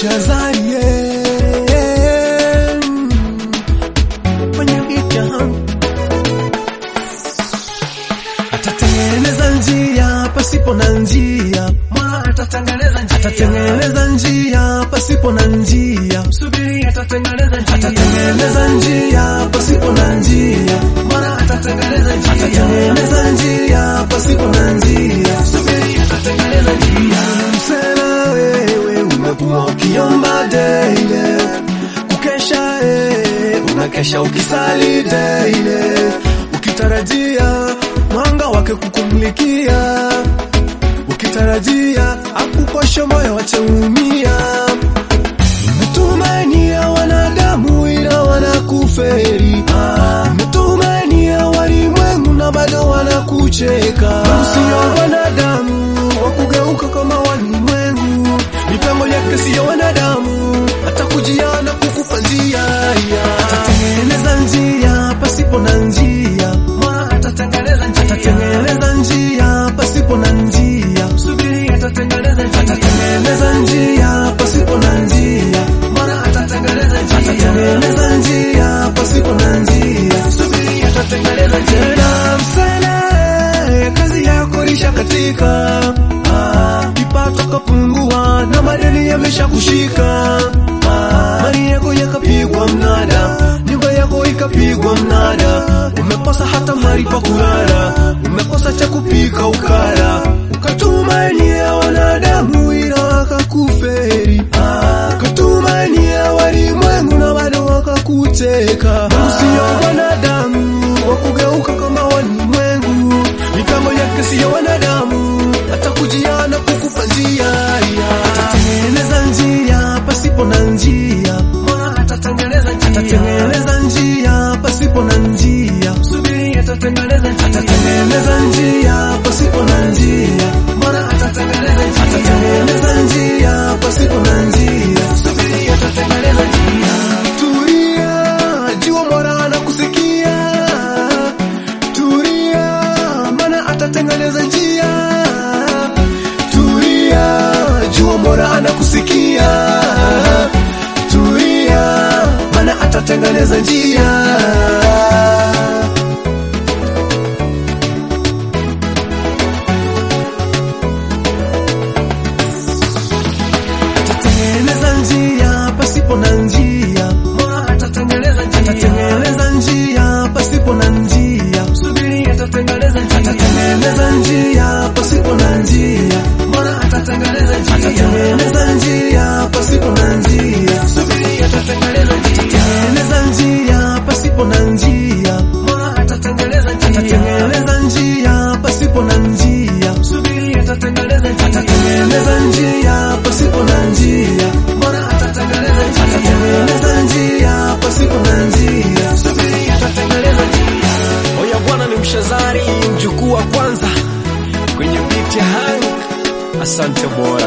Shazari kwenye vita atatengeneza njia pasipo na njia, Mola atatengeneza njia. atatengeneza njia pasipo na njia, Subiri atatengeneza njia. atatengeneza njia pasipo na njia, Mola atatengeneza njia. atatengeneza njia pasipo na njia. Subiri atatengeneza njia. Msela wewe umekuwa ukiomba daily, kukesha eh, unakesha ukisali daily, ukitarajia mwanga wake kukumulikia, ukitarajia akukoshe moyo wacheumia. Umetumania wanadamu ila wanakuferi, umetumania walimwengu na bado wanakucheka. Sio wanadamu wakugeuka kama walimwengu, mipango yake siyo wanadamu, atakujia na kukupa njia. Atatengeneza njia pasipo na njia, Mola atatengeneza njia. atatengeneza njia pasipo na njia, Subiri atatengeneza njia. atatengeneza njia pasipo na njia, Mola atatengeneza njia. atatengeneza njia pasipo na njia. Subiri atatengeneza njia. Tena msele, kazi yako lisha katika ah, kipato kapungua na madeni yamesha kushika ah, mali yako yakapigwa mnada, nyumba yako ikapigwa mnada, umekosa hata mahali pa kulala, umekosa cha kupika ukala, ukatumania wanadamu ila wakakuferi ah, ukatumania walimwengu na bado wakakucheka. Usio wanadamu wakugeuka kama walimwengu, mipango yake siyo wanadamu, atakujia na kukupa njia. Atatengeneza njia pasipo na njia, Mola atatengeneza njia. atatengeneza njia pasipo na njia, Subiri atatengeneza njia. atatengeneza njia pasipo na njia, Mola atatengeneza njia. atatengeneza njia pasipo na njia. Subiri atatengeneza njia. Tulia, jua Mola anakusikia. Tulia, maana atatengeneza njia. Tulia, jua Mola anakusikia. Tulia, maana atatengeneza njia. Atatengeneza njia pasipo na njia. Mola atatengeneza njia. Atatengeneza njia pasipo na njia, Subiri atatengeneza njia. atatengeneza njia pasipo na njia, Mola atatengeneza njia. atatengeneza njia pasipo na njia, Subiri atatengeneza njia. atatengeneza njia pasipo na njia, Mola atatengeneza njia. atatengeneza njia pasipo na njia, Subiri atatengeneza njia. atatengeneza njia pasipo na njia, Mola atatengeneza njia. atatengeneza njia pasipo na njia. Subiri atatengeneza njia. Oya bwana ni mshazari mjukuu wa kwanza kwenye beat ya Hank. Asante boy.